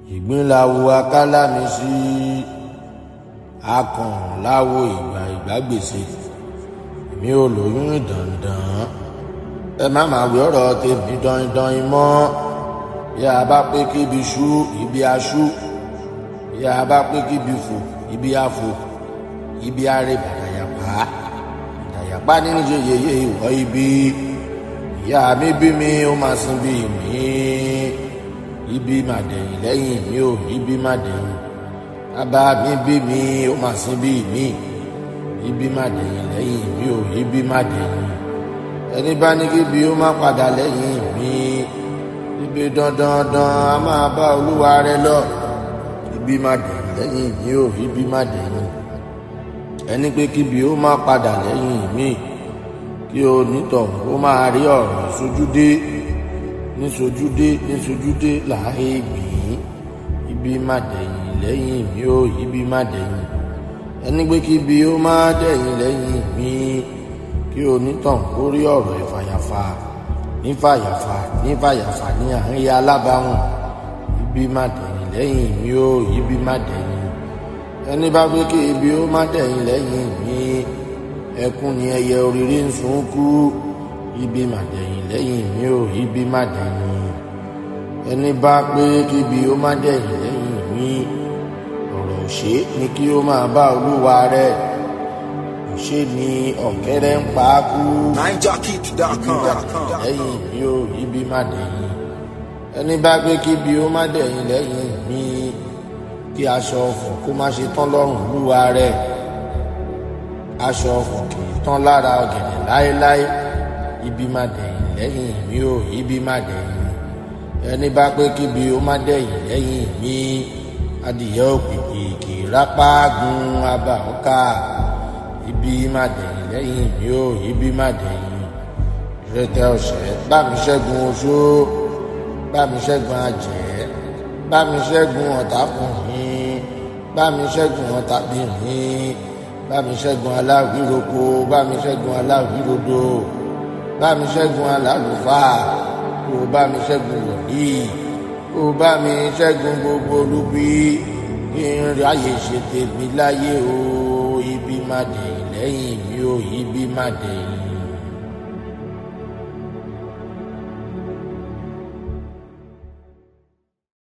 ìgbínláwo akálàmì sí akàn láwo ìgbà ìgbàgbèsè èmi ò lóyún dandan ẹ má máa wí ọ̀rọ̀ tèmi dandan mọ́ bí a bá pé kíbi ṣú ibi aṣú bí a bá pé kíbi fò ibi afò ibi arẹ bàdàyàpá bàdàyàpá nínú yeyeye ìwọ ibi ìyá mi bí mi ó máa sin bí mi ibi máa dẹ̀yìn lẹ́yìn mi ò ibi máa dẹ̀yìn bàbá mi bí mi ó máa sin bí mi ibi máa dẹ̀yìn lẹ́yìn mi ò ibi máa dẹ̀yìn ẹni bá ní kíbi ó máa padà lẹ́yìn mi ibi dandandan a máa bá olúwa rẹ lọ ibi máa dẹ̀yìn lẹ́yìn mi ò ibi máa dẹ̀yìn ẹni pé kíbi ó máa padà lẹ́yìn mi kí o nítọ̀hún ó máa rí ọ̀rọ̀ sójúdé níṣojúdé níṣojúdé láàyè gbìn ibi máa dẹ̀yìn lẹ́yìn mi ò ibi máa dẹ̀yìn ẹni pé kíbi ó máa dẹ̀yìn lẹ́yìn mi kí o nítọ̀hún ó rí ọ̀rọ̀ ìfàyàfà nífàyàfà nífàyàfà ní àárín alábàáhùn ibi máa dẹ̀yìn lẹ́yìn mi ò ibi máa dẹ̀yìn ẹni bá gbé kí ibi ó má dẹ̀yìn lẹ́yìn mi ẹkún ni ẹyẹ òrìrì ń sun kú ibi má dẹ̀yìn lẹ́yìn mi ò ibi má dẹ̀yìn ẹni bá pé kí ibi ó má dẹ̀yìn lẹ́yìn mi ọ̀rọ̀ òṣè ni kí ó máa bá olúwa rẹ̀ òṣè ni ọ̀kẹ́rẹ́ ń pa á kú NineJockey.com. lẹ́yìn mi ò ibi má dẹ̀yìn ẹni bá gbé kí ibi ó má dẹ̀yìn lẹ́yìn mi kí aṣọ ọ̀fọ̀ kó má ṣe tán lọ́rùn lúwa rẹ̀ aṣọ ọ̀fọ̀ kì í tán lára ọ̀gẹ̀dẹ̀ láéláé ibi má dẹ̀yìn lẹ́yìn mi ò ibi má dẹ̀yìn ẹni bá pé kíbi ó má dẹ̀yìn lẹ́yìn mi adìyẹ òpìpì kì í rápá gun abà ọ̀ka ibi má dẹ̀yìn lẹ́yìn mi ò ibi má dẹ̀yìn ìrètè ọ̀sẹ̀ bá mi ṣẹ́gun oṣó bá mi ṣẹ́gun àjẹ́ bá mi ṣẹ́gun ọ̀tàkùnrin bá mi ṣẹ́gun ọ̀tàbìnrin bá mi ṣẹ́gun aláwíroko bá mi ṣẹ́gun aláwírodo bá mi ṣẹ́gun alálùfáà kó bá mi ṣẹ́gun wòlíì kó bá mi ṣẹ́gun gbogbo olúbi kí n ráyè ṣe tèmi láyé o ibi má dẹ̀yìn lẹ́yìn mi o ibi má dẹ̀yìn.